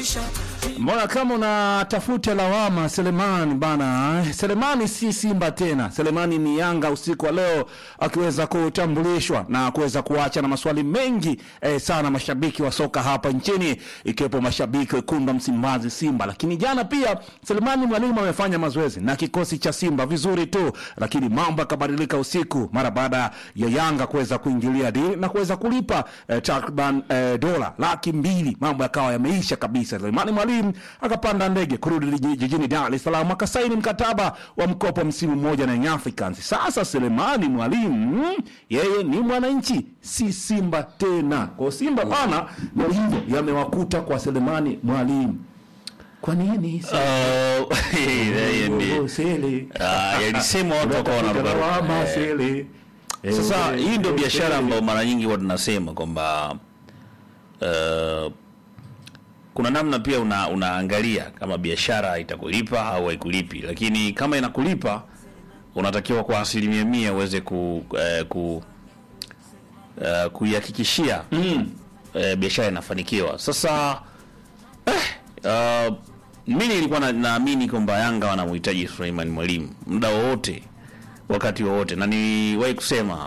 Mbona kama unatafuta lawama Selemani bana? Selemani si Simba tena, Selemani ni Yanga usiku wa leo, akiweza kutambulishwa na kuweza kuacha na maswali mengi eh, sana mashabiki wa soka hapa nchini, ikiwepo mashabiki wekundu wa Msimbazi Simba. Lakini jana pia Selemani Mwalimu amefanya mazoezi na kikosi cha Simba vizuri tu, lakini mambo yakabadilika usiku mara baada ya Yanga kuweza kuingilia dili na kuweza kulipa eh, takriban eh, dola laki mbili. Mambo yakawa yameisha kabisa. Selemani Mwalimu akapanda ndege kurudi jiji- jijini Dar es Salaam akasaini mkataba wa mkopo msimu mmoja na Young Africans. Sasa Selemani Mwalimu mm, yeye ni mwananchi, si Simba tena. Kwa Simba bana, ndio hivyo yamewakuta kwa Selemani Mwalimu. Kwa nini? Uh, yeye ndi- Oh, Sele. Ah, yalisemwa watu wakawa wanarukaruka. Lawama, Eh. Sele. Eh, Sasa eh, hii ndio eh, biashara Sele. ambayo mara nyingi huwa tunasema kwamba uh, kuna namna pia una, unaangalia kama biashara itakulipa au haikulipi, lakini kama inakulipa unatakiwa kwa asilimia mia uweze ku, eh, ku eh, kuihakikishia Mm. eh, biashara inafanikiwa. Sasa eh, uh, mi nilikuwa na- naamini kwamba Yanga wanamhitaji Suleiman Mwalimu muda wowote wakati wowote, na niliwahi kusema